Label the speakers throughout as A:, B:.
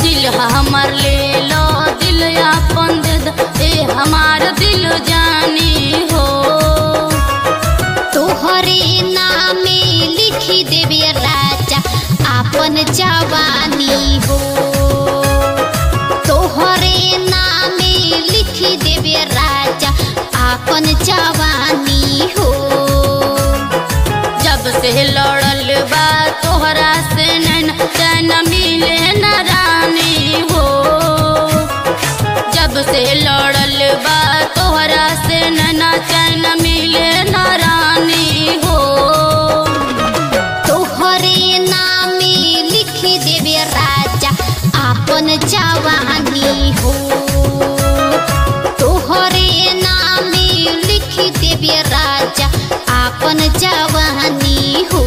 A: दिल हमर ले लो दिल अपन दे द ए हमार दिल जानी हो
B: तोहरे नामे लिखी देवे राजा आपन जवानी हो तोहरे नामे लिखी देवे राजा आपन जवानी हो
A: जब से लड़ल बा तोहरा से नैन चैन मिले न रानी हो जब से लड़ल बा तोहरा से नैना चैन मिले न रानी हो
B: तोहरे नामे लिखी देवे राजा आपन जवानी हो तोहरे नामे लिखी देवे राजा आपन जवानी हो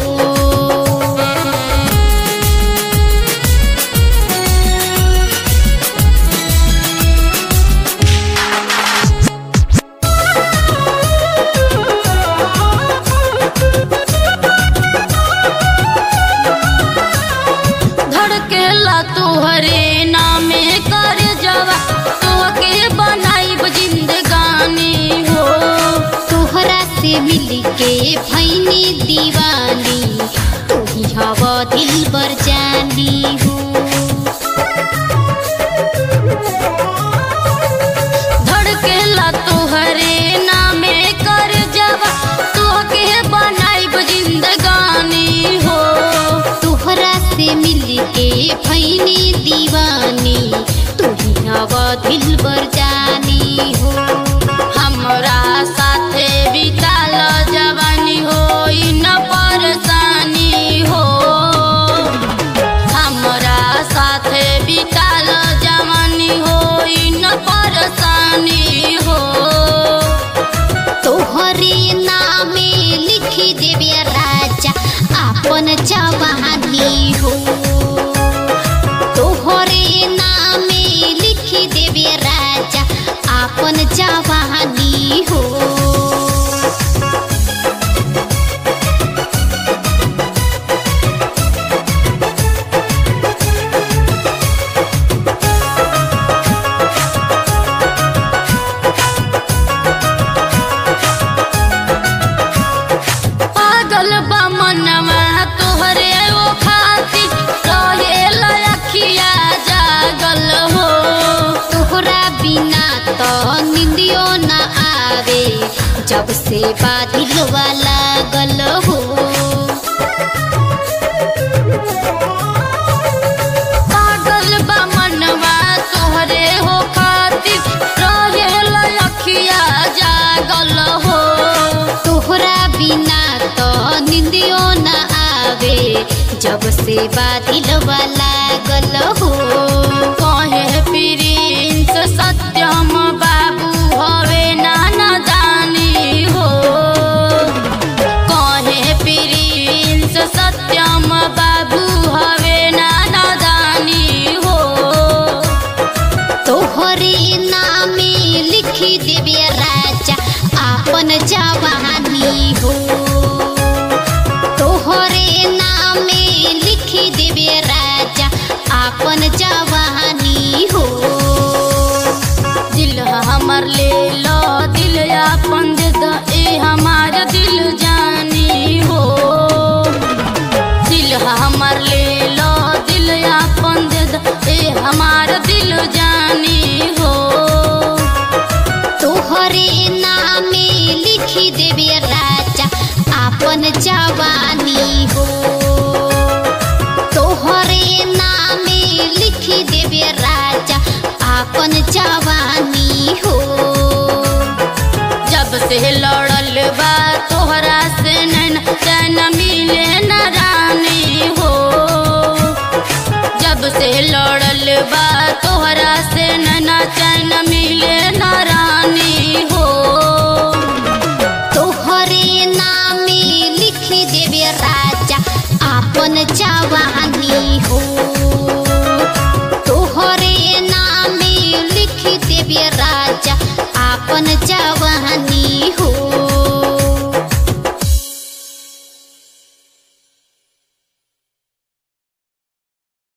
A: धड़केला तोहरे नामे कर जवा तोहके बनाइब जिंदगानी हो
B: तोहरा से मिलके भैनी दीवानी तोही हवा दिल बर जानी हो
A: धड़केला तोहरे नामे कर जवा तोहके बनाइब जिंदगानी हो
B: तोहरा से मिलके भैनी दीवानी तोही हवा दिल बर जानी हो
A: हमरा साथे बिताल जवानी हो न परेशानी हो हमरा साथे बिताल जवानी हो न परेशानी हो
B: तोहरे नामे लिखी देवे राजा आपन जवानी हो तोहरे नामे लिखी देवे राजा आपन जवानी हो
A: पागल बा मनवा तोहरे ओ खाती रहे लखिया जागल हो
B: तोहरा बिना तो निंदियो न आवे जब से बादलवा लागल हो
A: पागल बा मनवा तोहरे हो खाती रहे लखिया जागल हो
B: तोहरा बिना तो निंदियो न आवे जब से बादलवा लागल हो
A: कहे प्रिंस सत्यम बाबू हवे नाना जानी हो कहे प्रिंस सत्यम बाबू हवे नाना जानी हो
B: तोहरे नामे लिखी देवे राजा आपन जवानी हो तोहरे नामे लिखी देवे राजा आपन जवानी हो
A: दिल हमर ले लो दिल अपन दे द ए हमार दिल जानी हो दिल हमर ले लो दिल अपन दे द ए हमार दिल जानी हो
B: तोहरे नामे लिखी देवे राजा आपन जवानी हो तोहरे नामे लिखी देवे राजा आपन जवानी हो
A: जब से लड़ल बा तोहरा से नैन चैन मिले न रानी हो जब से लड़ल बा तोहरा से नैना चैन मिले न रानी हो
B: तोहरे नामे लिखी देवे राजा आपन जवानी हो